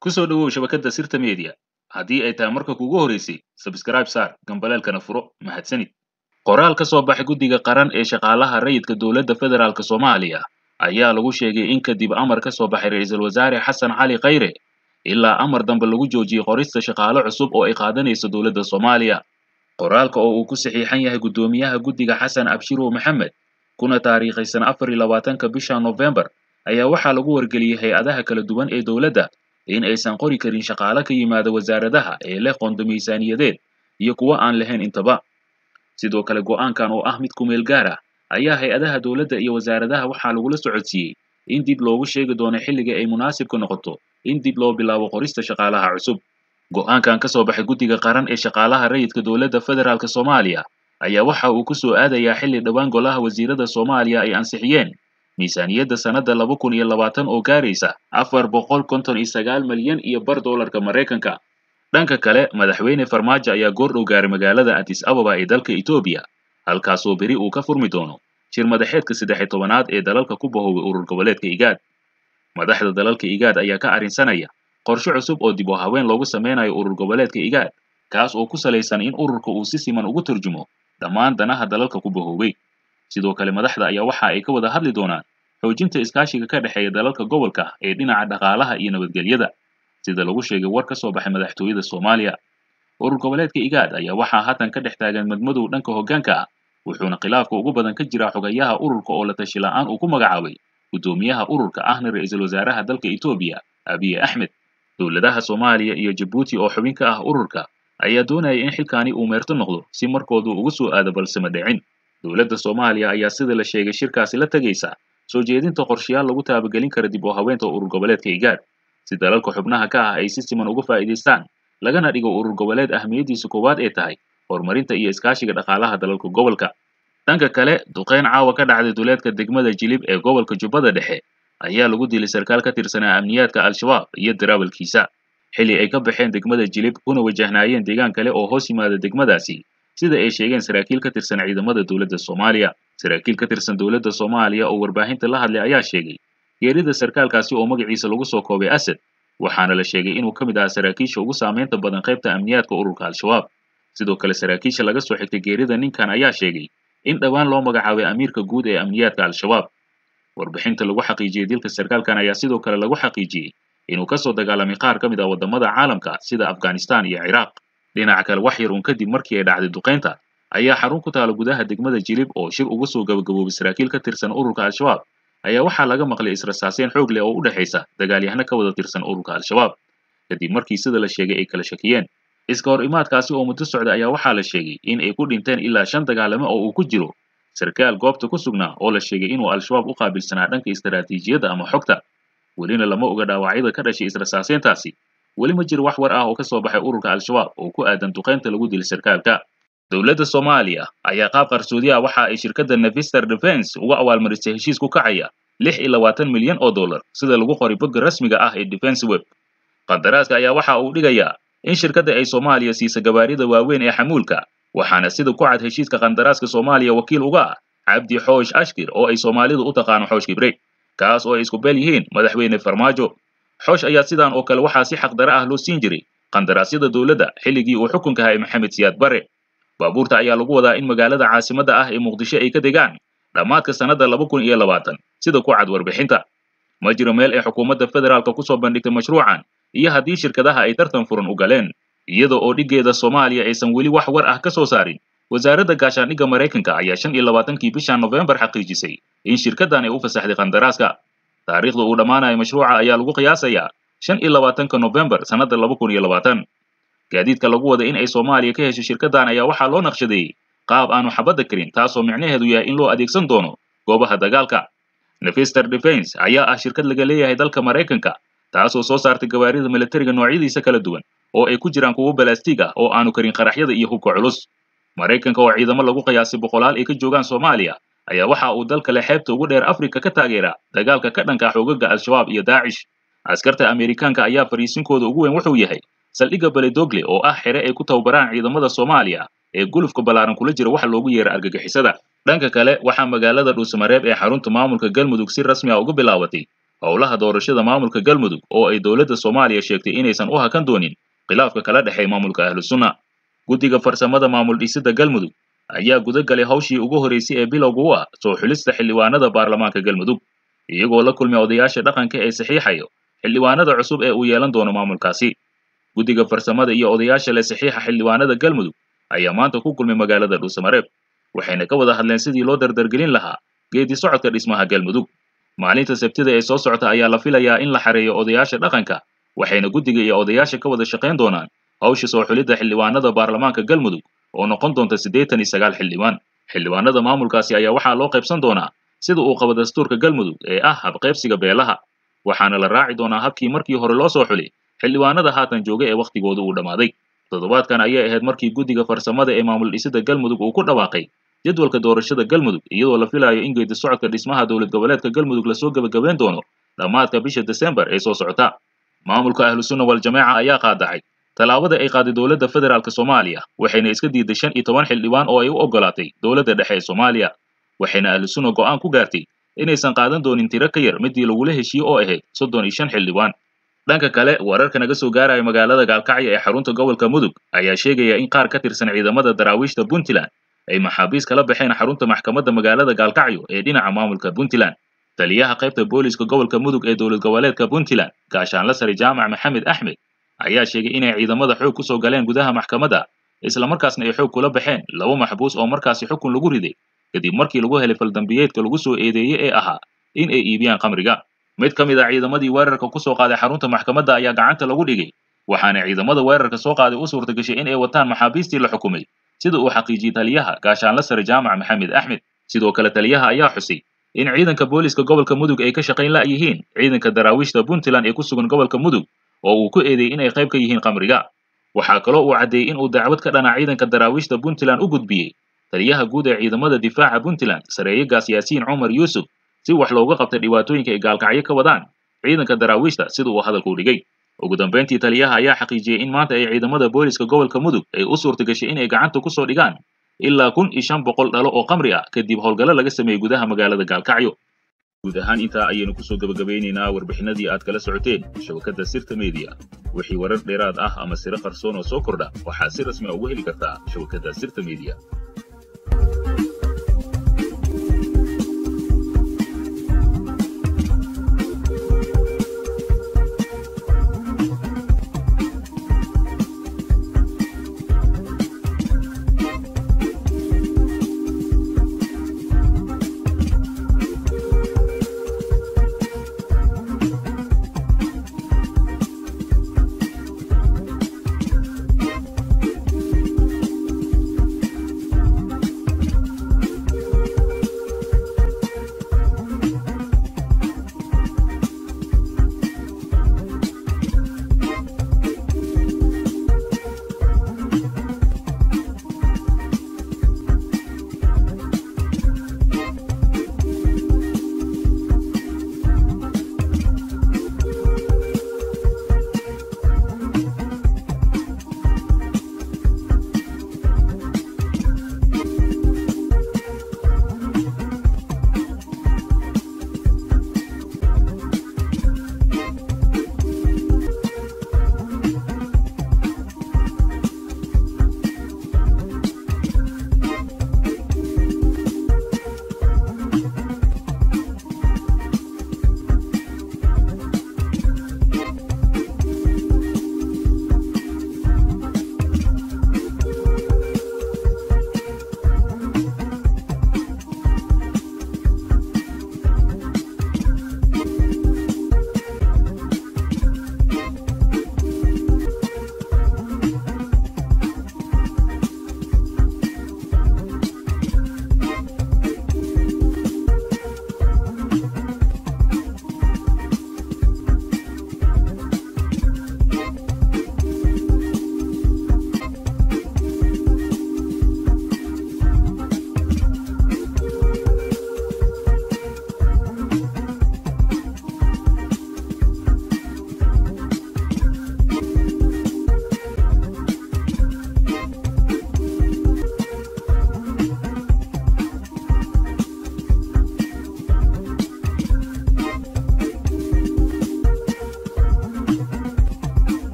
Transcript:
ku soo dhowow shabakadda sirta media haddii ay tahay marka kugu horeysay sabskraib saar gambaleelkana furo mahadsanid qoraal ka soo baxay guddiga qaran ee shaqaalaha rayidka dowladda federaalk soomaaliya ayaa lagu sheegay in kadib amar ka soo baxay ra'iisul wasaare xasan cali khayre ilaa amar dambe lagu joojiyey qorista shaqaale cusub oo ay qaadanayso dowladda soomaaliya qoraalka oo uu ku saxiixan yahay guddoomiyaha guddiga xasan abshirow maxamed kuna taariikhaysan afar iyo labaatanka bisha nofembar ayaa waxaa lagu wargeliyey hay-adaha kala duwan ee dowladda in aysan qori karin shaqaale ka yimaada wasaaradaha ee leh qondo miisaaniyadeed iyo kuwo aan lahayn intaba sidoo kale go'aankan oo ah mid kumeel gaar ah ayaa hay-adaha dowladda iyo wasaaradaha waxaa lagula socodsiiyey in dib loogu sheegi doono xilliga ay munaasibka noqoto in dib loo bilaabo qorista shaqaalaha cusub go'aankan ka soo baxay guddiga qaran ee shaqaalaha rayidka dowladda federaalk soomaaliya ayaa waxa uu ku soo aadayaa xilli dhowaan golaha wasiirada soomaaliya ay ansixiyeen miisaaniyadda sannadda laba kun iyo labaatan oo gaaraysa afar boqol konton iyo sagaal malyan iyo bar doolarka maraykanka dhanka kale madaxweyne farmaajo ayaa goor dhow gaaray magaalada addis ababa ee dalka etoobiya halkaasoo beri uu ka furmi doono shir madaxeedka saddex iyo tobanaad ee dalalka ku bahoobay urur goboleedka igaad madaxda dalalka igaad ayaa ka arrinsanaya qorshe cusub oo dib u haween loogu sameynayo urur goboleedka igaad kaas oo ku salaysan in ururka uu si siman ugu turjumo dhammaan danaha dalalka ku bahoobay sidoo kale madaxda ayaa waxa ay ka wada hadli doonaan xoojinta iskaashiga ka dhexeeya dalalka gobolka ee dhinaca dhaqaalaha iyo nabadgelyada sida lagu sheegay war ka soo baxay madaxtooyada soomaaliya urur goboleedka igaad ayaa waxaa haatan ka dhex taagan madmadow dhanka hoggaanka ah wuxuuna khilaafka ugu badan ka jiraa xogayaha ururka oo la tashi la'aan uu ku magacaabay guddoomiyaha ururka ahna ra'iisul wasaaraha dalka etoobiya abiye axmed dowladaha soomaaliya iyo jabuuti oo xubin ka ah ururka ayaa doonaya in xilkaani uu meerto noqdo si markoodu ugu soo aado balse ma dhicin dowladda soomaaliya ayaa sida la sheegay shirkaasi la tegaysa soo jeedinta qorshayaal lagu taabagelin kara dib u haweenta urur goboleedka igaad si dalalka xubnaha ka ah ay si siman uga faa'iidaystaan lagana dhigo urur goboleed ahmiyaddiisa koowaad ee tahay horumarinta iyo iskaashiga dhaqaalaha dalalka gobolka dhanka kale duqeyn caawa ka dhacday duleedka degmada jilib ee gobolka jubbada dhexe ayaa lagu dilay sarkaal ka tirsanaa amniyaadka al-shabaab iyo daraawalkiisa xilli ay ka baxeen degmada jilib kuna wajahnaayeen deegaan kale oo hoos yimaada degmadaasi sida ay sheegeen saraakiil ka tirsan ciidamada dowladda soomaaliya saraakiil ka tirsan dowladda soomaaliya oo warbaahinta la hadlay ayaa sheegay geerida sarkaalkaasi oo magaciisa lagu soo koobay asad waxaana la sheegay inuu ka mid ahaa saraakiisha ugu saamaynta badan qaybta amniyaadka ururka al-shabaab sidoo kale saraakiisha laga soo xigtay geerida ninkan ayaa sheegay in dhowaan loo magacaabay amiirka guud ee amniyaadka al-shabaab warbixinta lagu xaqiijiyey dilka sarkaalkan ayaa sidoo kale lagu xaqiijiyey inuu ka soo dagaalamay qaar ka mid ah waddamada caalamka sida afghanistan iyo ciraaq dhinaca kale wax yar uun kadib markii ay dhacday duqaynta ayaa xarun ku taala gudaha degmada jilib oo shir uga soo gabagaboobay saraakiil ka tirsan ururka al-shabaab ayaa waxaa laga maqlay israsaaseen xoog leh oo u dhexaysa dagaalyahano ka wada tirsan ururka al-shabaab kadib markii sida la sheegay ay kala shakiyeen iska hor imaadkaasi oo muddo socda ayaa waxaa la sheegay in ay ku dhinteen ilaa shan dagaalamo oo uu ku jiro sarkaal goobta ku sugnaa oo la sheegay inuu al-shabaab u qaabilsanaa dhanka istaraatiijiyadda ama xogta welina lama oga dhaawacyada ka dhashay israsaaseentaasi weli ma jiro wax war ah oo ka soo baxay ururka al-shabaab oo ku aadan duqaynta lagu dilay sarkaalka dowladda soomaaliya ayaa qaab qarsoodi ah waxa ay shirkadda nevister defense uga abaalmarisay heshiis ku kacaya lix iyo labaatan milyan oo dollar sida lagu qoray bogga rasmiga ah ee defense web qandaraaska ayaa waxa uu dhigayaa in shirkadda ay soomaaliya siisa gabaarida waaweyn ee xamuulka waxaana sida ku cad heshiiska qandaraaska soomaaliya wakiil uga ah cabdi xoosh ashkir oo ay soomaalidu u taqaano xoosh kibre kaas oo ay isku beel yihiin madaxweyne farmaajo xoosh ayaa sidan oo kale waxaa si xaqdare ah loo siin jiray qandaraasyada dowladda xilligii uu xukunka hayay maxamed siyaad bare baabuurta ayaa lagu wadaa in magaalada caasimadda ah ee muqdisho ay ka degaan dhammaadka sannadda laba kun iyo labaatan sida ku cad warbixinta ma jiro meel ay xukuumadda federaalka ku soo bandhigtay mashruucan iyo haddii shirkadaha ay tartan furan u galeen iyada oo dhiggeeda soomaaliya aysan weli wax war ah ka soo saarin wasaaradda gaashaandhigga maraykanka ayaa shan iyo labaatankii bisha nofembar xaqiijisay in shirkaddan ay u fasaxday qandaraaska taariikhda uu dhammaanayo mashruuca ayaa lagu qiyaasayaa shan iyo labaatanka nofembar sannadda laba kun iyo labaatan gaadiidka lagu wada in ay soomaaliya ka hesho shirkaddan ayaa waxaa loo naqshadeeyey qaab aanu xabadda karin taasoo micnaheedu yahay in loo adeegsan doono goobaha dagaalka nevister defense ayaa ah shirkad laga leeyahay dalka maraykanka taasoo soo saartay gawaarida militariga noocyadiisa kala duwan oo ay ku jiraan kuwo balastiig ah oo aanu karin qaraxyada iyo hubka culus maraykanka oo ciidamo lagu qiyaasay boqolaal ay ka joogaan soomaaliya ayaa waxa uu dalka le xeebta ugu dheer afrika ka taageera dagaalka ka dhanka xoogaga al-shabaab iyo daacish askarta amerikaanka ayaa fariisinkooda ugu weyn wuxuu yahay saldhigga beledogle oo ah xere ay ku tababaraan ciidamada soomaaliya ee gulufka ballaaran kula jira waxa loogu yeera argagixisada dhanka kale waxaa magaalada dhuusamareeb ee xarunta maamulka galmudug si rasmi ah uga bilaabatay howlaha doorashada maamulka galmudug oo ay dowladda soomaaliya sheegtay inaysan u hakan doonin khilaafka kala dhexeey maamulka ahlu sunna guddiga farsamada maamul dhisidda galmudug ayaa guda galay hawshii ugu horraysay ee bilowga u ah soo xulista xildhibaanada baarlamaanka galmudug iyagoo la kulmay odayaasha dhaqanka ee saxiixayo xildhibaanada cusub ee uu yeelan doono maamulkaasi guddiga farsamada iyo odayaasha leh saxiixa xildhibaanada galmudug ayaa maanta ku kulmay magaalada dhuusamareeb waxayna ka wada hadleen sidii loo dardargelin lahaa geedi socodka dhismaha galmudug maalinta sabtida ee soo socota ayaa la filayaa in la xareeyo odayaasha dhaqanka waxayna guddiga iyo odayaasha ka wada shaqayn doonaan hawsha soo xulidda xildhibaanada baarlamaanka galmudug oo noqon doonta siddeetan iyo sagaal xildhibaan xildhibaanada maamulkaasi ayaa waxaa loo qaybsan doonaa sida uu qabo dastuurka galmudug ee ah habqaybsiga beelaha waxaana la raaci doonaa habkii markii hore loo soo xulay xildhibaanada haatan jooga ee wakhtigooda uu dhammaaday toddobaadkan ayay ahayd markii guddiga farsamada ee maamul dhisidda galmudug uu ku dhawaaqay jadwalka doorashada galmudug iyadoo la filayo in geedi socodka dhismaha dowlad goboleedka galmudug lasoo gebagabeyn doono dhammaadka bisha desembar ee soo socota maamulka ahlu sunna waljamaaca ayaa qaadacay tallaabada ay qaaday dowladda federaalk soomaaliya waxayna iska diiday shan iyo toban xildhibaan oo ay u oggolaatay dowladda dhexe ee soomaaliya waxayna ahlu sunna go'aan ku gaartay inaysan qaadan doonin tiro ka yar midii lagula heshiye oo ahayd soddon iyo shan xildhibaan dhanka kale wararka naga soo gaaraya magaalada gaalkacyo ee xarunta gobolka mudug ayaa sheegaya in qaar ka tirsan ciidamada daraawiishta puntland ay maxaabiis kala baxeen xarunta maxkamadda magaalada gaalkacyo ee dhinaca maamulka puntland taliyaha qaybta booliiska gobolka mudug ee dowlad goboleedka puntland gaashaanla sare jaamac maxamed axmed ayaa sheegay inay ciidamada xoog ku soo galeen gudaha maxkamadda islamarkaasna ay xoog kula baxeen laba maxbuus oo markaasi xukun lagu riday kadib markii lagu helay faldambiyeedka lagu soo eedeeyey ee ahaa in ay iibiyaan khamriga mid ka mid a ciidamadii weerarka ku soo qaaday xarunta maxkamadda ayaa gacanta lagu dhigay waxaana ciidamada weerarka soo qaaday u suurta gashay in ay wataan maxaabiistii la xukumay sida uu xaqiijiyey taliyaha gaashaanla sare jaamac maxamed axmed sidoo kale taliyaha ayaa xusay in ciidanka booliiska gobolka mudug ay ka shaqayn la' yihiin ciidanka daraawiishta puntland ee ku sugan gobolka mudug oo uu ku eedeeyey inay qayb ka yihiin khamriga waxaa kaloo uu caddeeyey in uu dacwad ka dhanaa ciidanka daraawiishta puntland u gudbiyey taliyaha guud ee ciidamada difaaca puntland sareeyagaas yaasiin cumar yuusuf si wax looga qabtay dhibaatooyinka ay gaalkacyo ka wadaan ciidanka daraawiishta sida uu hadalku dhigay ugu dambayntii taliyaha ayaa xaqiijiyey in maanta ay ciidamada booliiska gobolka mudug ay u suurta gashay inay gacanta ku soo dhigaan ilaa kun iyo shan boqol dhalo oo khamri ah kadib howlgallo laga sameeyey gudaha magaalada gaalkacyo guud ahaan intaa ayaynu kusoo gebagabeynaynaa warbixinadii aad kala socoteen shabakadda sirta media wixii warar dheeraad ah ama siro qarsoon oo soo kordha waxaad si rasmi a ugu heli kartaa shabakadda sirta media